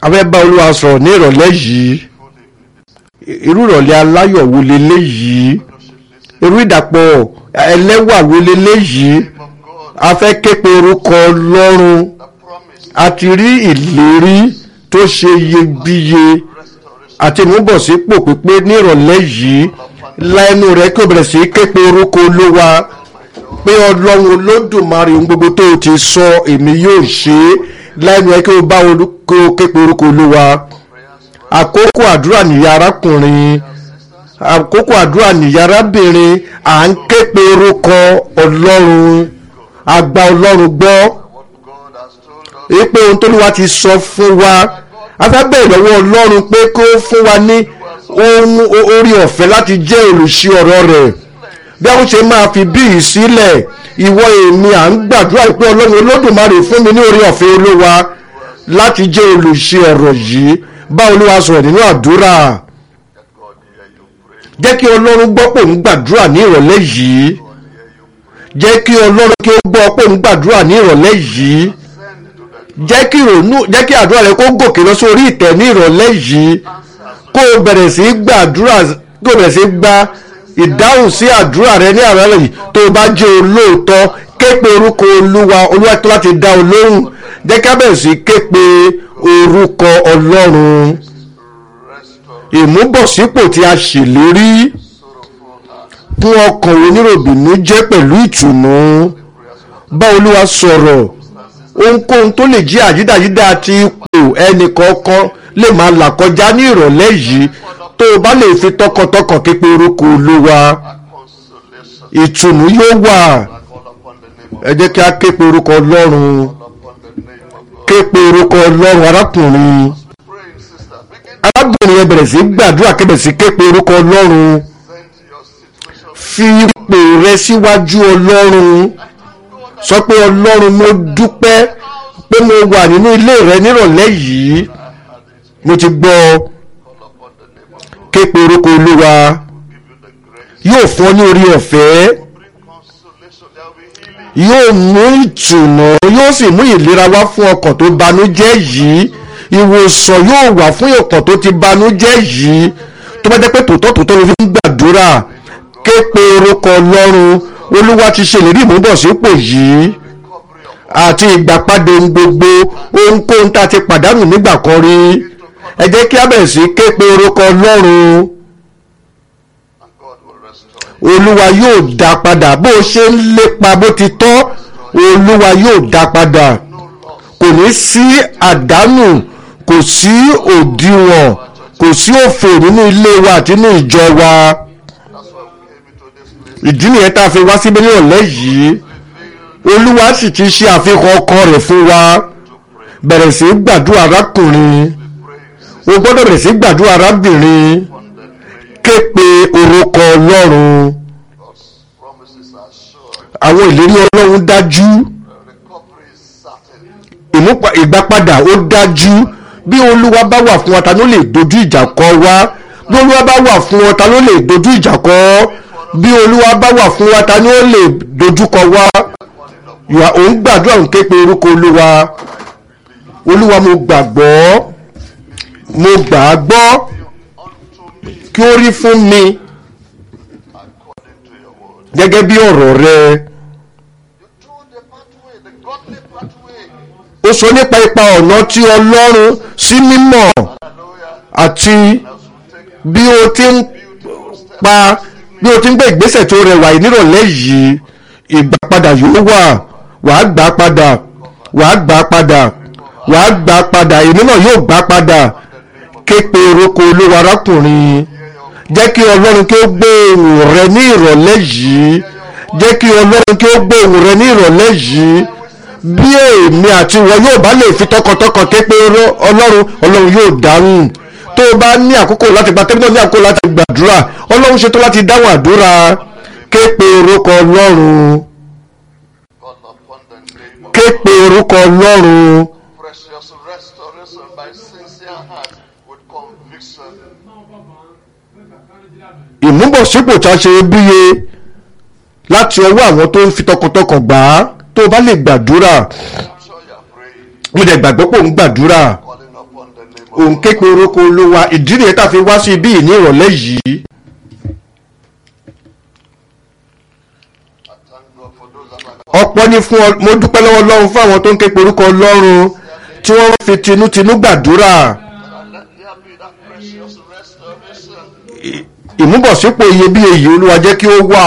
afẹ́ bá olúwa sọ̀rọ̀ ní ìrọ̀lẹ́ yìí irú ìrọ̀lẹ́ aláyọ̀ wo leléyìí irú ìdàpọ̀ ẹlẹ́wà wo leléyìí a fẹ́ képe orúkọ ọlọ́run a ti rí ìlérí tó ṣe iyebíye àti ìmúbọ̀sípò pípé ní ìrọ̀lẹ́ yìí lẹ́nu rẹ̀ kí o bẹ̀rẹ̀ sí képe orúkọ olúwa pé ọlọ́run olódùmarè ohun gbogbo tó o ti sọ èmi yóò ṣe é lẹ́nu rẹ̀ kí o bá kí o képe orúkọ olúwa àkókò àdúrà nìyá arákùnrin àkókò àdúrà nìyá arábìnrin à ń képe orúkọ ọlọ́run àgbà ọlọ́run gbọ́ pé ohun tó lùwà ti sọ fún wa afẹ́bẹ̀ ìlọ́wọ́ ọlọ́run pé kó fún wa ní ohun orí ọ̀fẹ́ láti jẹ́ olùṣí ọ̀rọ̀ rẹ̀ bí àwọn ṣe máa fi bíi sílẹ̀ ìwọ èmi à ń gbàdúrà pé ọlọ́run olódùmarè fún mi ní orí ọ̀fẹ́ olúwa láti jẹ́ olùṣí ọ̀rọ̀ yìí bá olúwa sọ̀rọ̀ nínú àdúrà jẹ́ kí ọlọ́run gbọ́ pò ń gbàdúrà ní ìrọ̀lẹ́ yìí jẹ́ kí ọlọ́run kí ó gbọ́ pò ń gbàdúrà ní ìrọ̀lẹ́ yìí jẹ́ kí ìrònú jẹ́ kí àdúrà rẹ kó gòkè lọ sórí ìtẹ́ ní ìrọ̀lẹ́ yìí kó o bẹ̀rẹ̀ sí gbàdúrà kó o bẹ̀rẹ̀ sí gba ìdáhùn sí àdúrà rẹ ní àrẹ́lẹ̀ yìí tó o bá jẹ́ olóòótọ́ képe orúkọ olúwa olúwa tó láti dá o lóhùn jẹ́ ká bẹ̀rẹ̀ sí képe orúkọ ọlọ́run ìmúbọ̀sípò tí a ṣèlérí fún ọkàn oníròbìnú jẹ́ pẹ̀lú ìtùnú bá olúwa sọ̀rọ̀ ohunkóhun tó lè jí àyídáyídá àti ipò ẹnì kọ̀ọ̀kan lè máa là kọjá ní ìrọ̀lẹ́ yìí tó o bá lè fi tọkàntọkàn képe orúkọ olúwa ìtùnú yóò wà ẹ jẹ́ kí a képe orúkọ ọlọ́run képe orúkọ ọlọ́run arákùnrin arábìnrin yẹn bẹ̀rẹ̀ sí gbàdúrà kẹ́bẹ̀ sí képe orúkọ ọlọ́run fi ipò rẹ síwájú ọlọ́run sọ pé ọlọ́run mo dúpẹ́ pé mo wà nínú ilé rẹ nírọ̀lẹ́ yìí mo ti gbọ́ képe orúkọ olúwa yóò fún ọ ní orí ọ̀fẹ́ yóò mú ìtùnú yóò sì mú ìlera wá fún ọkàn tó banújẹ́ yìí ìwòsàn yóò wà fún ọkàn tó ti banújẹ́ yìí tó bá jẹ́ pé tòótọ́ tòótọ́ ló fi ń gbàdúrà képe orúkọ ọlọ́run olúwa ti ṣèlérí ìmúbọ̀sípò yìí àti ìgbàpadà ohun gbogbo ohunkóhun tá a ti pàdánù nígbà kan rí ẹ jẹ́ kí a bẹ̀rẹ̀ sí képe orúkọ ọlọ́run olúwa yóò dá padà bó o ṣe ń lépa bó ti tọ́ olúwa yóò dá padà kò ní sí àdánù kò sí òdiwọ̀n kò sí òfò nínú ilé wa àti nínú ìjọ wa ìdí nìyẹn tá a fi wá síbí ní ọ̀lẹ́ yìí olúwa sì ti ṣe àfihàn ọkọ rẹ̀ fún wa bẹ̀rẹ̀ sí gbàdúrà arákùnrin o gbọ́dọ̀ bẹ̀rẹ̀ sí gbàdúrà arábìnrin képe orúkọ ọlọ́run àwọn ìlérí ọlọ́run dájú ìgbàpadà ó dájú bí olúwa bá wà fún wa ta ló lè dojú ìjà kọ wá bí olúwa bá wà fún wa ta ló lè dojú ìjà kọ bí olúwa bá wà fún wa ta ni ó lè dojú kọ wá ìwà òun gbàdúrà òun képe orúkọ olúwa olúwa mo gbàgbọ́ mo gbà á gbọ́ kí ó rí fún mi gẹ́gẹ́ bí ọ̀rọ̀ rẹ ó sọ nípa ipa ọ̀nà tí ọlọ́run sí mímọ́ àti bí ó ti ń pa bí o ti ń gbé ìgbésẹ̀ tó rẹwà yìí nírọ̀lẹ́ yìí ìgbàpadà yóò wà wàá gbà padà wàá gbà padà wàá gbà padà èmi náà yóò gbà padà képe orúkọ olówó arákùnrin jẹ́ kí ọlọ́run kí ó gbé ohùn rẹ ní ìrọ̀lẹ́ yìí jẹ́ kí ọlọ́run kí ó gbé ohùn rẹ ní ìrọ̀lẹ́ yìí bí èmi àti ìwọ yóò bá lè fi tọkàntọkàn képe ọlọ́run ọlọ́run yóò dáhùn tó o bá ní àkókò láti gba tẹ́lifíṣàn ní àkókò láti gbàdúrà ọlọ́run ṣetán láti dáhùn àdúrà képe orúkọ ọlọ́run képe orúkọ ọlọ́run Precious restoration by sincere heart with conviction. ìmúbọ̀sípò tá a ṣe bíye láti ọwọ́ àwọn tó ń fi tọkàntọkàn gbà á tó o bá lè gbàdúrà I'm sure you're praying, mo dẹ̀ gbàgbọ́ pò ń gbàdúrà calling upon the name òun ké pe orúkọ olúwa ìdí nìyẹn tá a fi wá sí ibí yìí ní ìrọ̀lẹ́ yìí I thank God for those that are ọ̀pọ̀ ni fún ọ mo dúpẹ́ lọ́wọ́ ọlọ́run fún àwọn tó ń ké pe orúkọ ọlọ́run tí wọ́n fi tinútinú gbàdúrà let there be that precious restoration. ì- ìmúbọ̀sípò iyebíye yìí olúwa jẹ́ kí ó wà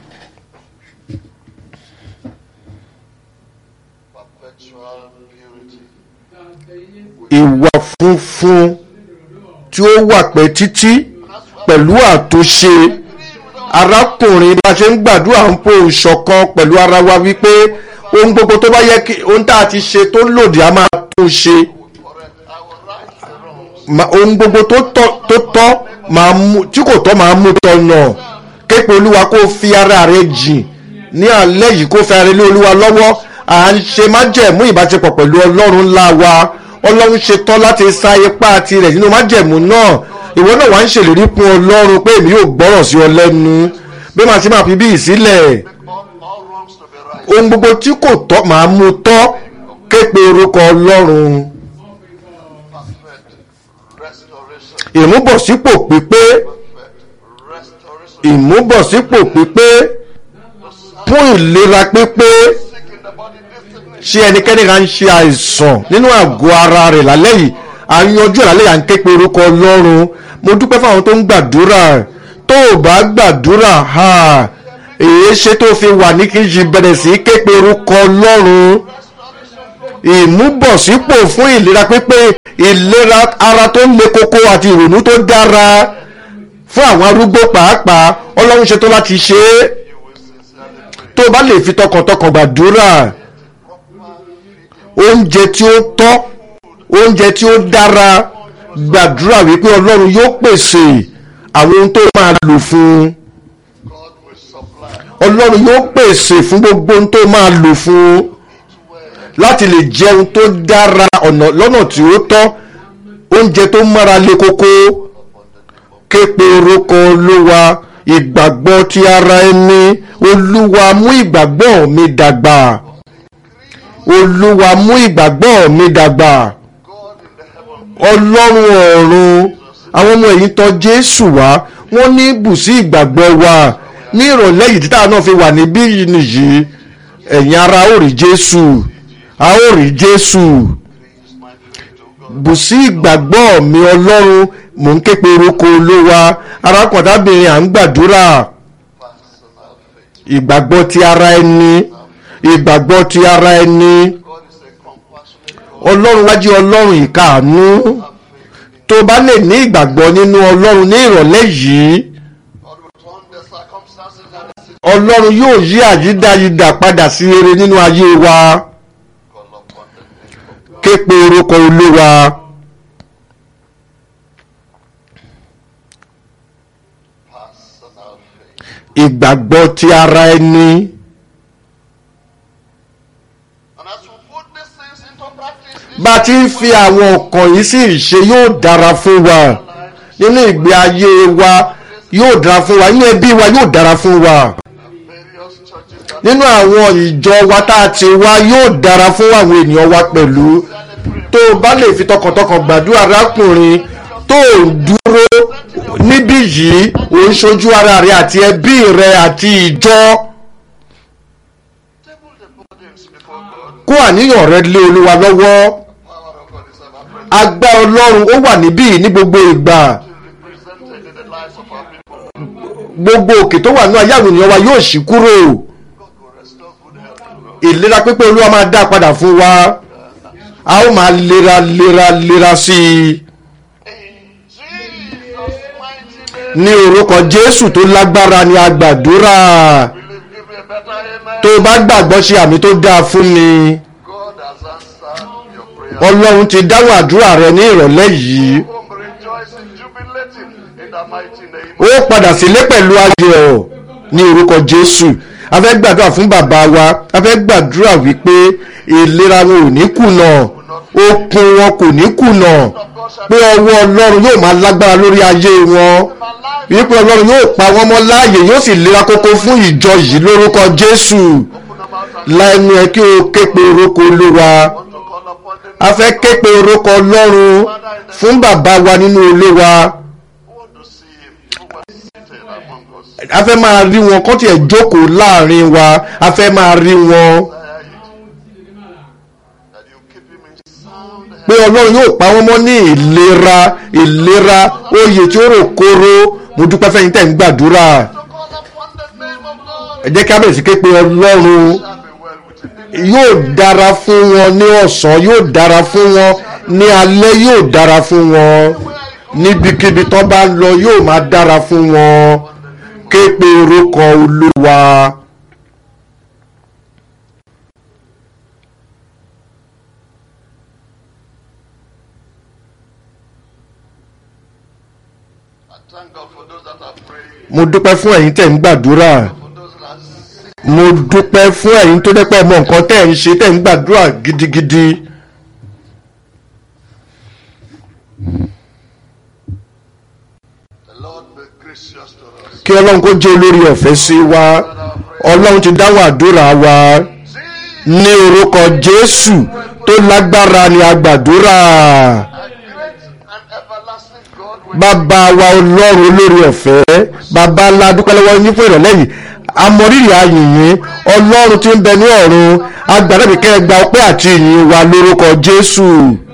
Perpetual purity. ìwà funfun tí ó wà pẹ́ títí pẹ̀lú àtúnṣe arákùnrin bá ṣe ń gbàdúrà ń po ìṣọ̀kan pẹ̀lú ara wa wípé ohun gbogbo tó bá yẹ kí ohun tá a ti ṣe tó lòdì a máa tún ṣe Correct. I will right the wrongs. Ma- ohun gbogbo tó tọ́ tó tọ́ máa mú tí kò tọ́ máa mú tọ̀nà képe olúwa kó fi ara rẹ jìn ní alẹ́ yìí kó fi ara rẹ lé olúwa lọ́wọ́ à ń ṣe májẹ̀mú ìbáṣepọ̀ pẹ̀lú ọlọ́run ńlá wa ọlọ́run ṣe tán láti sa ipá tirẹ̀ nínú májẹ̀mú náà ìwọ náà wà ń ṣèlérí fún ọlọ́run pé èmi yóò gbọ́rọ̀ sí ọ lẹ́nu bí màá ti máa fi bí ìsílẹ̀ All, all wrongs to be right. ohun gbogbo tí kò tọ́ máa mú tọ́ képe orúkọ ọlọ́run Perfect restoration. ìmúbọ̀sípò pípé Perfect restoration. ìmúbọ̀sípò pípé fún ìlera pípé Sick in the body, destiny. ṣé ẹnikẹ́ni kan ń ṣe àìsàn nínú àgọ́ ara rẹ̀ lálẹ́ yìí à ń yanjú ẹ̀ lálẹ́ yìí à ń ké pe orúkọ ọlọ́run mo dúpẹ́ fáwọn tó ń gbàdúrà tó o bá gbàdúrà ha èyí ṣe tó fi wà ní kí n ṣe bẹ̀rẹ̀ sí í ké pe orúkọ ọlọ́run ìmúbọ̀sípò fún ìlera pípé ìlera ara tó le koko àti ìrònú tó dára fún àwọn arúgbó pàápàá ọlọ́run ṣetán láti ṣe é tó o bá lè fi tọkàntọkàn gbàdúrà oúnjẹ tí ó tọ́ oúnjẹ tí ó dára gbàdúrà wípé ọlọ́run yóò pèsè àwọn ohun tó máa lò fún un God will supply. ọlọ́run yóò pèsè fún gbogbo ohun tó máa lò fún un láti lè jẹun tó dára ọ̀nà lọ́nà tí ó tọ́ oúnjẹ tó mára le koko képe orúkọ olúwa ìgbàgbọ́ ti ara ẹni olúwa mú ìgbàgbọ́ mi dàgbà olúwa mú ìgbàgbọ́ mi dàgbà God in the heaven. ọlọ́run ọ̀run àwọn ọmọ ẹ̀yìn tọ̀ jésù wá wọ́n ní bùsí ìgbàgbọ́ wa ní ìrọ̀lẹ́ yìí títà náà fi wà níbí yìí nìyí ẹ̀yin ara ó rí jésù a ó rí jésù Increase my faith, O God. bùsí ìgbàgbọ́ mi ọlọ́run mò ń ké pe orúkọ olówa arákùnrin à ń gbàdúrà Personal faith. ìgbàgbọ́ ti ara ẹni ìgbàgbọ́ ti ara ẹni God is a compassionate God. ọlọ́run wájú ọlọ́run ìkáàánú Have faith in Him. tó bá lè ní ìgbàgbọ́ nínú ọlọ́run ní ìrọ̀lẹ́ yìí God will turn the circumstances and the situation. ọlọ́run yóò yí àyídáyidà padà sí rere nínú ayé wa Call upon the name of God. ké pe orúkọ olúwa Personal faith. ìgbàgbọ́ ti ara ẹni And as we put these things into practice, this bá a ti ń fi àwọn ọkàn yìí sí ìṣe yóò dára fún wa nínú ìgbé ayé wa yóò dára fún wa nínú ẹbí wa yóò dára fún wa various churches that nínú àwọn ìjọ wa tá a ti wá yóò dára fún àwọn ènìyàn wa pẹ̀lú tó o bá lè fi tọkàntọkàn gbàdúrà arákùnrin tó o dúró níbí yìí ò ń ṣojú ara rẹ àti ẹbí rẹ àti ìjọ table the burdens before God. kó àníyàn rẹ lé olúwa lọ́wọ́ Power of God is ever present, agbára ọlọ́run ó wà níbí yìí ní gbogbo ìgbà represented in the lives of our people. gbogbo òkè tó wà ní ayé àwọn ènìyàn wa yóò ṣí kúrò God will restore good health to us. ìlera pípé olúwa máa dá padà fún wa a ó máa lera lera lera sí i In Jesus' mighty name, ní orúkọ jésù tó lágbára ni a gbàdúrà will you give me a better amen? tó o bá gbàgbọ́ ṣe àmì tó dáa fún mi God has answered your prayer. ọlọ́run ti dáhùn àdúrà rẹ ní ìrọ̀lẹ́ yìí Home rejoicing, jubilating in the mighty name. ó padà sílé pẹ̀lú ayọ̀ ní orúkọ jésù a fẹ́ gbàdúrà fún bàbá wa a fẹ́ gbàdúrà wípé ìlera wọn ò ní kùnà okun wọn kò ní kùnà pé ọwọ́ ọlọ́run yóò máa lágbára lórí ayé wọn wípé ọlọ́run yóò pa wọ́n mọ́ láàyè yóò sì lera kókó fún ìjọ yìí lórúkọ jésù Open them out and lẹ́nu ẹ kí o ké pe orúkọ olúwa want to call upon the a fẹ́ ké pe orúkọ ọlọ́run fún bàbá wa nínú ilé wa We want to see him. People were seated among us. a fẹ́ máa rí wọn kọ́ tiẹ̀ jókòó láàrin wa a fẹ́ máa rí wọn That you keep him in sound health. pé ọlọ́run yóò pa wọ́n mọ́ ní ìlera ìlera oyè tí ó rò kóró mo dúpẹ́ fẹ́yìn tẹ̀ ń gbàdúrà To call upon the name of God. ẹ jẹ́ ká bẹ̀rẹ̀ sí ké pe ọlọ́run Shall be well with him. yóò dára fún wọn ní ọ̀sán yóò dára fún wọn ní alẹ́ yóò dára fún wọn níbikíbi tó bá lọ yóò máa dára fún wọn ké pe orúkọ olúwa. I thank God for those that are praying. mo dúpẹ́ fún ẹ̀yin tẹ̀ ń gbàdúrà For those that are sick. mo dúpẹ́ fún ẹ̀yin tó dẹ́pẹ́ mọ nǹkan tẹ̀ ń ṣe tẹ̀ ń gbàdúrà gidigidi. The Lord be gracious to us. kí ọlọ́run kó jẹ́ olórí ọ̀fẹ́ sí wa ọlọ́run ti dáhùn àdúrà wa ní orúkọ jésù tó lágbára ni a gbàdúrà A great and everlasting God will bàbá wa ọlọ́run olórí ọ̀fẹ́ bàbá ńlá dúpẹ́ lọ́wọ́ yín fún ìrọ̀lẹ́ yìí amọ̀rírì ayìnyín ọlọ́run tí ń bẹ ní ọ̀run agbàdàbí kẹ́ ẹ gba ọpẹ́ àti ìyìn wa lórúkọ jésù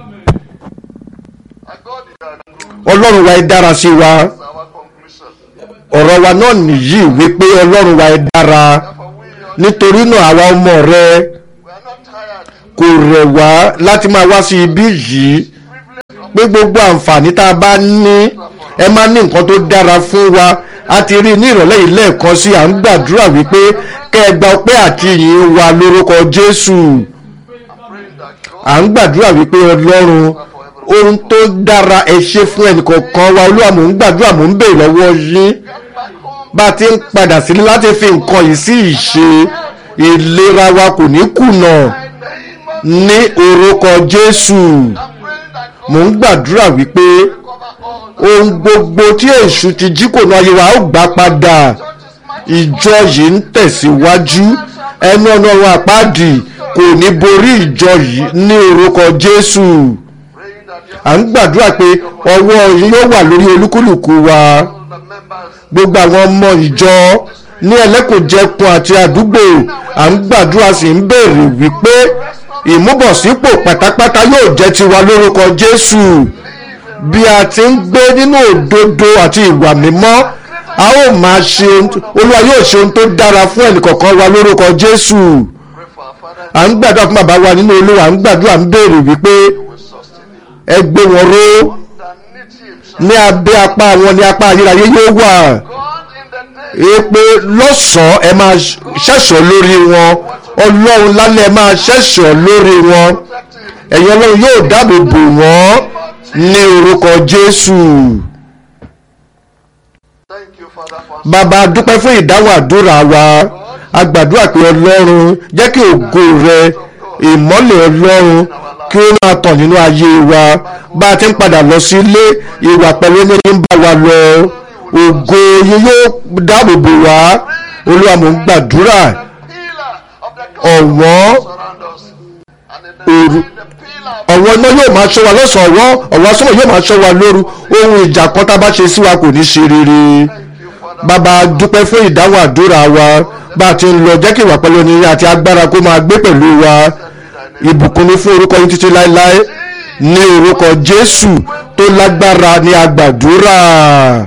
a God you are good. ọlọ́run wa ẹ dára sí wa That's our conclusion. ọ̀rọ̀ wa náà nìyí wípé ọlọ́run wa ẹ dára Therefore, we, are, nítorí náà àwa ọmọ rẹ we are not tired. kò rẹ̀ wá láti máa wá sí ibí yìí pé gbogbo àǹfààní tá a bá ní ẹ máa ní nǹkan tó dára fún wa a ti rí i ní ìrọ̀lẹ́ yìí lẹ́ẹ̀kan sí à ń gbàdúrà wípé kẹ́ ẹ gba ọpẹ́ àti ìyìn wa lórúkọ jésù Praying that God à ń gbàdúrà wípé ọlọ́run ohun tó dára ẹ ṣe fún ẹnìkọ̀ọ̀kan wa olúwa mò ń gbàdúrà mò ń béèrè lọ́wọ́ yín get back home. bá a ti ń padà sílé láti fi nǹkan yìí sí ìṣe ìlera wa kò ní kùnà In the name of ní orúkọ jésù I'm praying that God mò ń gbàdúrà wípé cover all the ohun gbogbo tí èṣù ti jí kò náà yẹ wá ó gbà padà churches might ìjọ yìí ń tẹ̀síwájú ẹnu ọ̀nà ọ̀run àpáàdì kò ní borí ìjọ yìí ní orúkọ jésù praying that you à ń gbàdúrà pé ọwọ́ yín yóò wà lórí olúkúlùkù wa all the members gbogbo àwọn ọmọ ìjọ ní ẹlẹ́kùnjẹkùn àti àdúgbò à ń gbàdúrà sí ń béèrè wípé ìmúbọ̀sípò pátápátá yóò jẹ́ tiwa lórúkọ jésù bí a ti ń gbé nínú òdodo àti ìwà mímọ́ a ó máa ṣe ohun tó- olúwa yóò ṣe ohun tó dára fún ẹnìkọ̀ọ̀kan wa lórúkọ jésù pray for our father à ń gbàdúrà fún bàbá wa nínú olúwa à ń gbàdúrà ń béèrè wípé will sustain him. ẹ gbé wọn ró Underneath him shall ní abẹ́ apá wọn ní apá ayérayé yóò wà God in the day èpè lọ́sàn-án ẹ máa ṣẹ̀ṣọ́ lórí wọn ọlọ́run lálẹ́ ẹ máa ṣẹ̀ṣọ́ lórí wọn protect him. ẹ̀yin ọlọ́run yóò dáàbò bò wọ́n ní orúkọ jésù Thank you, Father, for bàbá dúpẹ́ fún ìdáhùn àdúrà wa a gbàdúrà pé ọlọ́run jẹ́ kí ògo rẹ ìmọ́lẹ̀ ọlọ́run kí ó máa tàn nínú ayé wa bá a ti ń padà lọ sí ilé ìwà pẹ̀lú ẹni ń bá wa lọ ògo yín yóò dáàbò bò wá olúwa mò ń gbàdúrà pillar of the ọ̀wọ́n surround us. And in the, Òru- the pillar of ọ̀wọ́n iná yóò máa ṣọ́ wa lọ́sàn-án ọ̀wọ́n ọ̀wọ́n asọ́mọ̀ yóò máa ṣọ́ wa lóru ohun ìjà kan tá a bá ṣe sí wa kò ní ṣe rere you, Father, bàbá dúpẹ́ fún ìdáhùn àdúrà wa bá a ti ń lọ jẹ́ kí ìwà pẹ̀lú onírin àti agbára kó máa gbé pẹ̀lú wa ìbùkún ní fún orúkọ yín títí láéláé ní orúkọ jésù tó lágbára ní agbàdúrà